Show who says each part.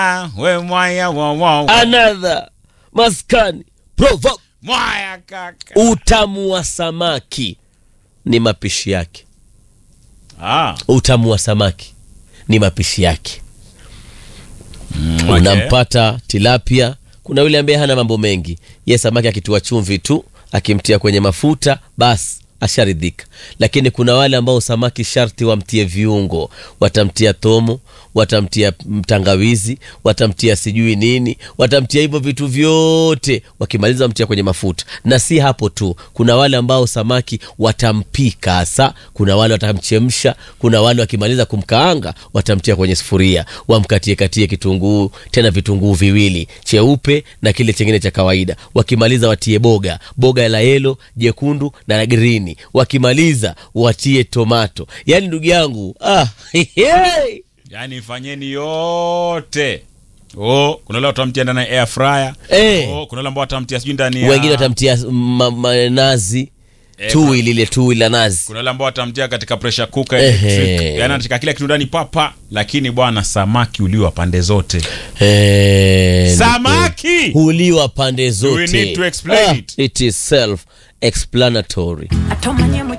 Speaker 1: we mwaya wa wa wa.
Speaker 2: another maskani proverb
Speaker 1: mwaya kaka
Speaker 2: utamu wa samaki ni mapishi yake
Speaker 1: ah,
Speaker 2: utamu wa samaki ni mapishi yake
Speaker 1: okay.
Speaker 2: unampata tilapia kuna yule ambaye hana mambo mengi ye samaki akitua chumvi tu akimtia kwenye mafuta basi asharidhika lakini kuna wale ambao samaki sharti wamtie viungo watamtia tomo watamtia mtangawizi watamtia sijui nini watamtia hivyo vitu vyote wakimaliza wamtia kwenye mafuta na si hapo tu kuna wale ambao samaki watampika hasa kuna wale watamchemsha kuna wale wakimaliza kumkaanga watamtia kwenye sufuria wamkatie katie kitunguu tena vitunguu viwili cheupe na kile chengine cha kawaida wakimaliza watie boga boga la yelo jekundu na la grini wakimaliza watie tomato yaani ndugu yangu ah, hey.
Speaker 1: yaani fanyeni yote oh, kuna wale watamtia ndani ya air fryer
Speaker 2: Eh.
Speaker 1: oh, kuna wale ambao watamtia sijui ndani ya
Speaker 2: wengine watamtia ma, ma, nazi
Speaker 1: Eh,
Speaker 2: tui lile tui la nazi
Speaker 1: kuna wale ambao watamtia katika pressure cooker
Speaker 2: Ehe.
Speaker 1: electric yaani anataka kila kitu ndani papa lakini bwana samaki uliwa pande zote
Speaker 2: Eh,
Speaker 1: samaki
Speaker 2: huliwa pande zote
Speaker 1: need to explain
Speaker 2: Ah,
Speaker 1: it?
Speaker 2: it is self explanatory
Speaker 3: atomanye mu